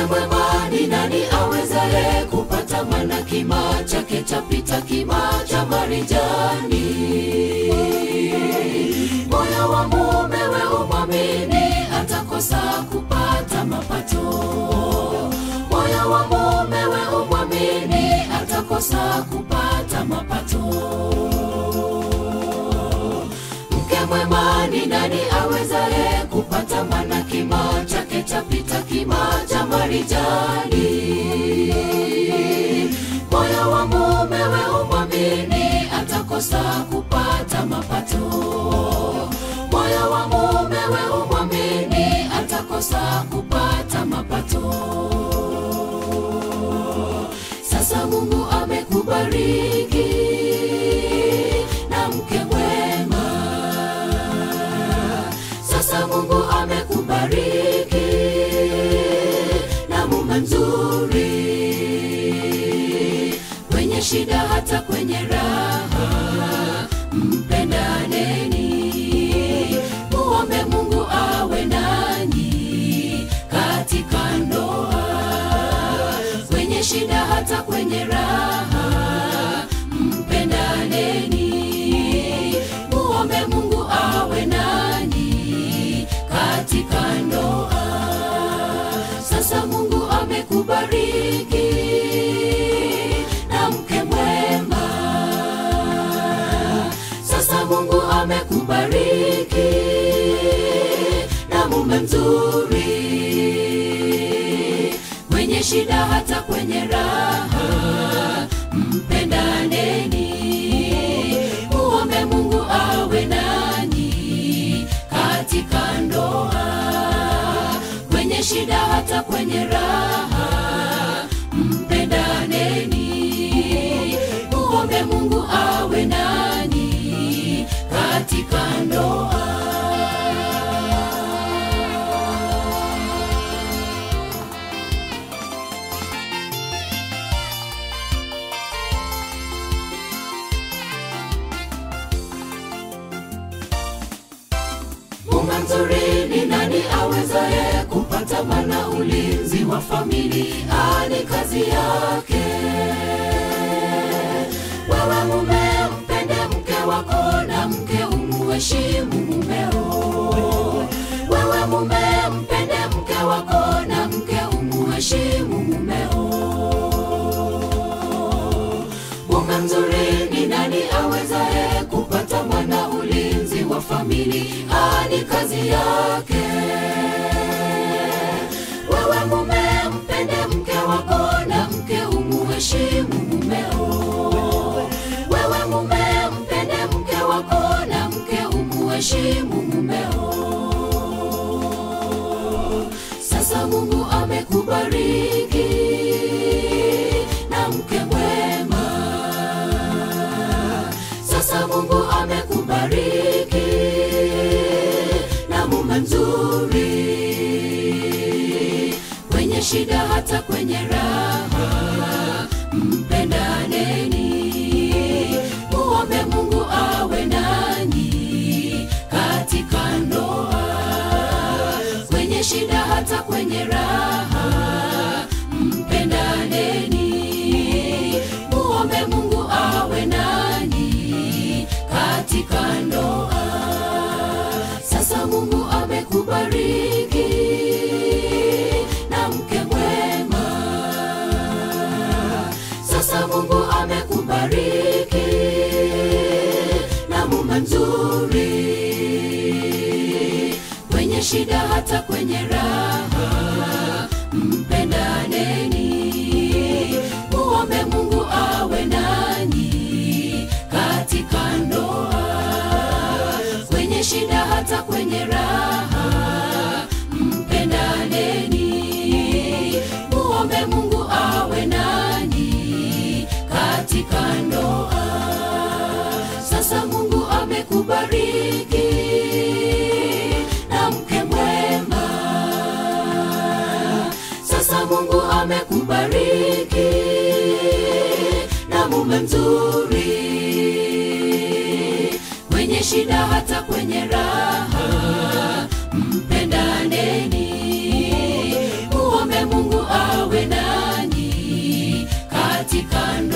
mwema ni nani awezaye kupata mana kima chake chapita kima cha marijani moyo wa mumewe umwamini atakosa kupata mapato moyo wa mumewe umwamini atakosa kupata mapato mke mwema ni nani awezaye kupata mana kima chake chapita kima cha marijani moyo wa mumewe umwamini atakosa kupata mapato moyo wa mumewe umwamini atakosa kupata mapato sasa mungu amekubariki na mke mwema sasa mungu amekubariki na mume mzuri kwenye shida hata kwenye raha mpendaneni muombe mungu awe nanyi katika ndoa kwenye shida hata kwenye raha mpendaneni muombe mungu awe nanyi katika ndoa sasa mungu amekubariki na mke mwema sasa mungu amekubariki na mume mzuri kwenye shida hata kwenye raha mpendaneni muombe mungu awe nanyi katika ndoa kwenye shida hata kwenye raha mpendaneni muombe mungu awe nanyi katika ndoa mume mzuri ni nani awezaye kupata mana ulinzi wa familia ni kazi yake wewe mume mpende mke wako na mke umuheshimu mumeo wewe mume mpende mke wako na mke umuheshimu mumeo mume mzuri ni nani awezaye kupata mwana ulinzi wa familia ni kazi yake wewe mume mpende mke wako na mke umuheshimu mumeo wewe mume mpende mke wako na mke umuheshimu mumeo sasa mungu amekubariki na mke mwema sasa mungu amekubariki na mume mzuri kwenye shida hata kwenye raha mpendaneni muombe mungu awe nanyi katika ndoa kwenye shida hata kwenye raha mpendaneni muombe mungu awe nanyi katika ndoa sasa mungu amekubariki na mke mwema sasa mungu amekubariki na mume mzuri kwenye shida hata kwenye raha mpendaneni muombe mungu awe nanyi katika ndoa kwenye shida hata kwenye raha mpendaneni muombe mungu awe nanyi katika ndoa sasa mungu amekubariki na mke mwema sasa mungu amekubariki na mume mzuri kwenye shida hata kwenye raha mpendaneni muombe mungu katika